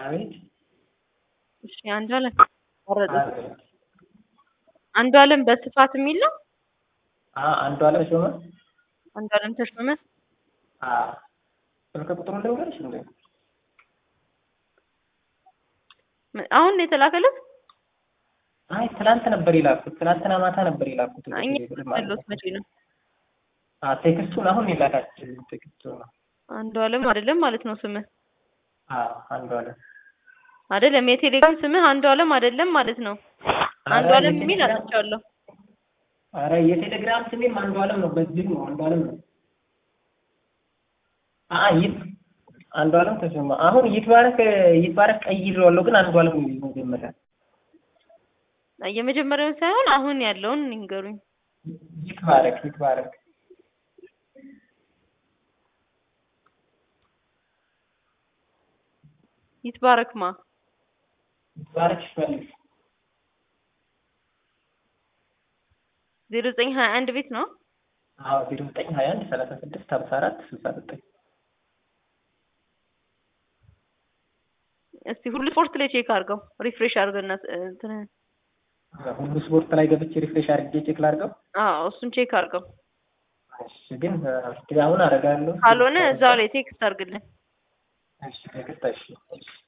አቤት እሺ አንዱ አለም ወረደ አንዱ አለም በስፋት የሚል ነው። አንዱ አለም ሾመ አንዱ አለም ተሾመ ስልክ ቁጥሩን ልንገርሽ እንዴ? አሁን ነው የተላከለት። አይ ትላንት ነበር የላኩት። ትላንትና ማታ ነበር የላኩት። እኛ ያሉት መቼ ነው? አ ቴክስቱን አሁን የላካችሁ ቴክስቱ ነው። አንዱ አለም አይደለም ማለት ነው ስምህ? አዎ አንዱ አለም አይደለም። የቴሌግራም ስምህ አንዱ አለም አይደለም ማለት ነው። አንዱ አለም የሚል አጥቻለሁ። አረ የቴሌግራም ስሜም አንዱ አለም ነው። በዚህ ነው አንዱ አለም ነው። አ ይት አንዱ አለም ተሰማ። አሁን ይትባረክ ይትባረክ ቀይሬዋለሁ፣ ግን አንዱ አለም ነው መጀመሪያ የመጀመሪያውን ሳይሆን አሁን ያለውን ንገሩኝ። ይትባረክ ይትባረክ ይትባረክማ ይትባረክ ሽመልስ ዜሮ ዘጠኝ ሀያ አንድ ቤት ነው። አዎ ዜሮ ዘጠኝ ሀያ አንድ ሰላሳ ስድስት ሀምሳ አራት ስልሳ ዘጠኝ እስቲ ሁሉ ስፖርት ላይ ቼክ አድርገው ሪፍሬሽ አድርገና እንትን ሁሉ ስፖርት ላይ ገብቼ ሪፍሬሽ አድርጌ ቼክ ላድርገው። አዎ እሱን ቼክ አድርገው። እሺ ግን አሁን አደርጋለሁ። ካልሆነ እዛው ላይ ቴክስት አድርግልን። እሺ ቴክስት እሺ